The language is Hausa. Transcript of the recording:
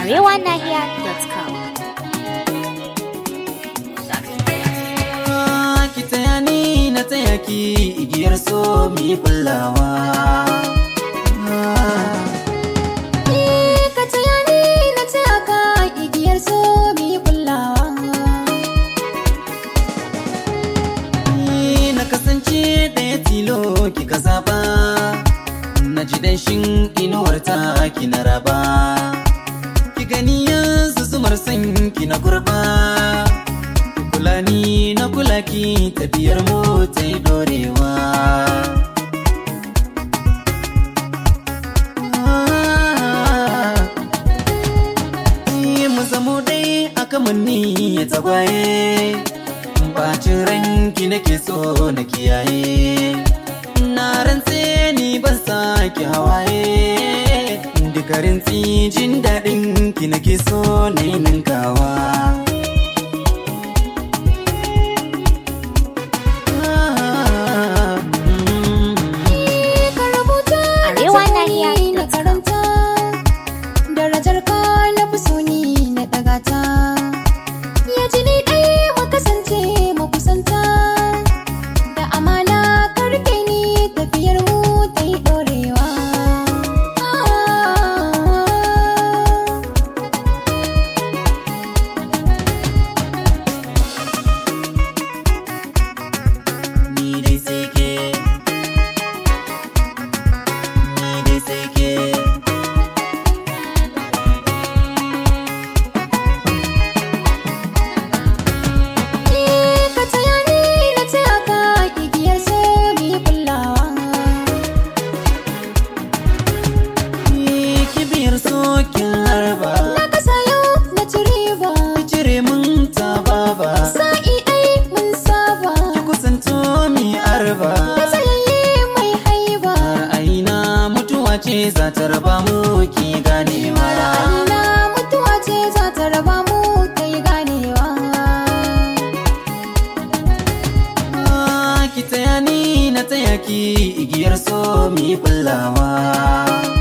arewanahiya.com. ki taya ni na taya ki igiyar so mi kullawa ka taya ni na taya ka igiyar so mu yi kullawa. Ni na kasance ɗaya tilo kika zaba na ji danshin inuwar ta ki na raba ki gani yanzu zumar san ki na kurba kula ni na kula ki tafiyar mu ta yi dorewa mu zamo dai aka munni ya tagwaye bacin ranki nake so na kiyaye na rantse ni ban sake hawaye dukarin jin daɗin ki nake so na yi ninkawa Ka rubuta na Arewa taya Nahiya ni na karanta. Darajar ka na fi so ni na ɗaga ta. Ya ji ni ɗaya mu kasance mu kusanta. Da amana ka rike ni tafiyar mu ta yi ɗorewa. ni dai sai ke ni dai sai ke ka taya ni na taya ka igiyar so mu yi kullawa. ni kibiyar sokin harba Na kasa yau na ci riba. cire mun ta baba Sa'i ɗai mun saba. ki kusanto mi arba Da tsayayye mai haiba. ra'ayina mutuwa ce za ta raba mu ki ganewa Ra'ayina mutuwa ce za ta raba mu kai ganewa. Ah, ki taya ni na taya ki igiyar so mi kullawa